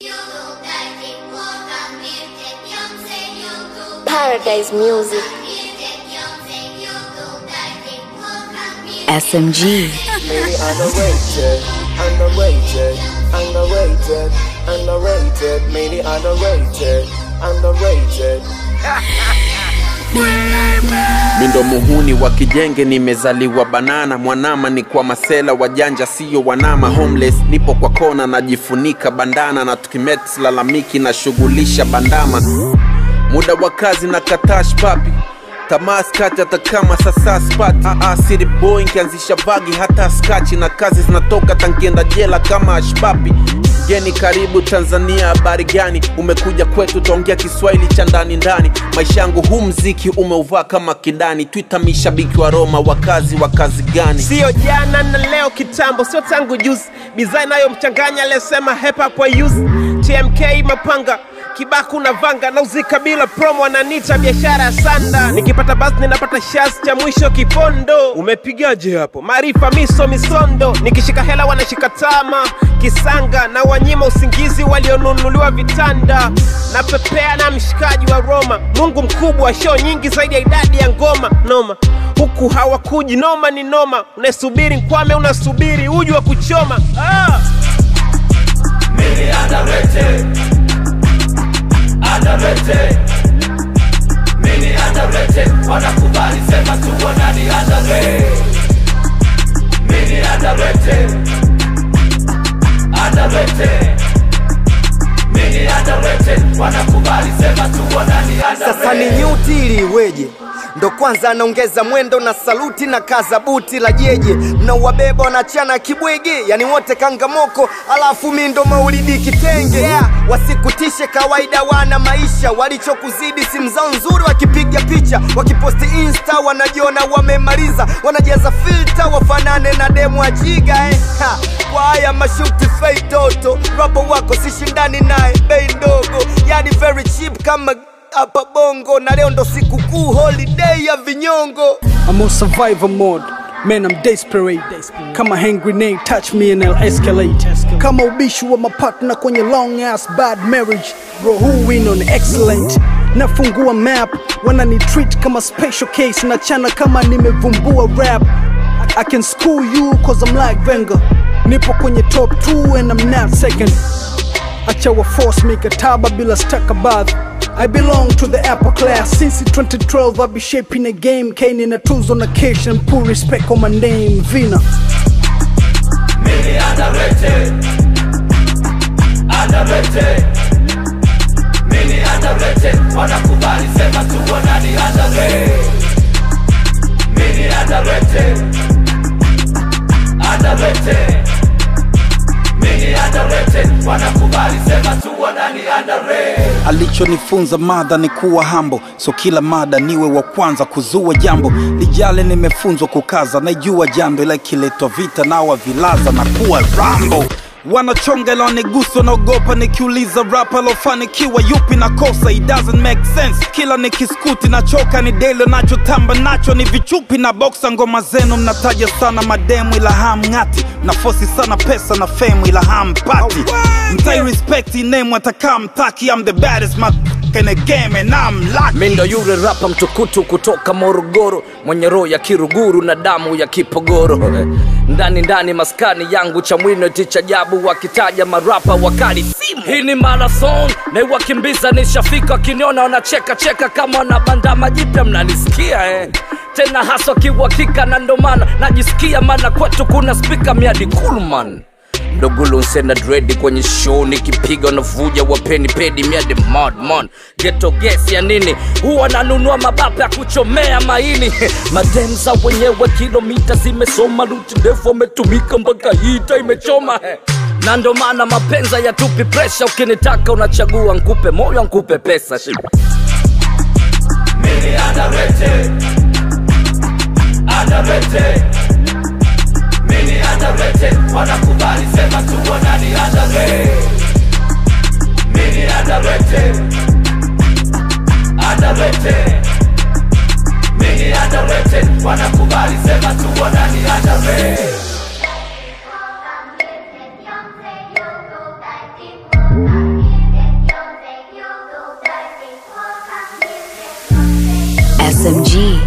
Paradise Music. SMG. Maybe underrated, underrated, underrated, underrated, maybe underrated, underrated. mindo muhuni wa kijenge nimezaliwa banana mwanama ni kwa masela wajanja siyo wanama homeless nipo kwa kona najifunika bandana na tukimet lalamiki na shughulisha bandama muda wa kazi na katash papi tamaa skati hata kama sasa spati Aa, city boy nkianzisha vagi hata skachi na kazi zinatoka tankienda jela kama ashpapi geni karibu tanzania habari gani umekuja kwetu taongea kiswahili cha ndani ndani maisha yangu huu mziki umeuvaa kama kidani twita mishabiki wa roma wakazi wa kazi gani siyo jana na leo kitambo sio tangu juzi bidhaa inayomchanganya aliyesema hepa kwa use tmk mapanga kibaku na vanga nauzika bila promo ananita biashara ya sanda nikipata basi ninapata shas cha mwisho kipondo umepigaje hapo maarifa miso misondo nikishika hela wanashika tama kisanga na wanyima usingizi walionunuliwa vitanda na pepea na mshikaji wa roma mungu mkubwa show nyingi zaidi ya idadi ya ngoma noma huku hawakuji noma ni noma unasubiri nkwame unasubiri uji wa kuchoma ah! underrated mini underrated wanakubali sema tu wanani underrated mini underrated underrated mini underrated wanakubali sema tu wanani sasa ni underrated nyuti ili iweje ndo kwanza anaongeza mwendo na saluti na kaza buti la jeje mnauwabeba wanachana kibwege yani wote kangamoko alafu mi ndo maulidi kitenge yeah. wasikutishe kawaida wana maisha walichokuzidi simu zao nzuri wakipiga picha wakiposti insta wanajiona wamemaliza wanajaza filta wafanane na demu ajiga eh. ha. kwa haya mashuti fei toto rabo wako sishindani naye bei ndogo yani very cheap kama hapa bongo na leo ndo sikukuu holiday ya vinyongo I'm on survivor mode. Man, I'm desperate. Kama hand grenade, touch me and I'll escalate. Kama ubishi wa mapartner kwenye long ass bad marriage. Bro, who win on excellent? Nafungua map, wanani treat kama special case. Nachana kama nimevumbua rap. I can school you cause I'm like Wenger. Nipo kwenye top 2 and I'm not second. acha wa force mikataba bila stakabadhi I belong to the upper class since 2012 I be shaping a game Kane na tuzo na cash and put respect on my name Vina mini underrated underrated mini underrated wanakubali sema tu wanani underrated mini underrated underrated mini underrated wanakubali sema tu wanani underrated alichonifunza madha ni kuwa hambo so kila mada niwe wa kwanza kuzua jambo lijale nimefunzwa kukaza naijua jando ila ikiletwa vita nawa vilaza na kuwa rambo wanachonga ila waniguso naogopa nikiuliza rap alofanikiwa yupi na kosa it doesn't make sense kila nikiskuti nachoka ni delo nachotamba nacho ni vichupi na boksa ngoma zenu mnataja sana mademu ila hamng'ati mnafosi sana pesa na femu ila hampati mtai respect name atakaa mtaki I'm the baddest motherfucker in the game and I'm lucky mi ndo yule rapa mtukutu kutoka morogoro mwenye roho ya kiruguru na damu ya kipogoro ndani ndani maskani yangu cha mwino ticha jabu wakitaja marapa wakali simu hii ni marathon naiwakimbiza nishafika wakiniona wanacheka cheka kama wanabandama jipya mnanisikia eh tena haswa kiuhakika na ndo maana najisikia maana kwetu kuna spika miadi kulman mdogulunsena dredi kwenye show nikipiga navuja wapeni pedi miade madman geto gesi ya nini huwa nanunua mabapa ya kuchomea maini mademza wenyewe kilomita zimesoma luti ndefu ametumika mpaka hita imechoma na ndo maana mapenza ya tupi presha ukinitaka unachagua nkupe moyo nkupe pesa shi mini underrated underrated mini underrated wanakubali sema tu wanani underrated mini underrated underrated mini underrated wanakubali sema tu wanani underrated Thank you. SMG.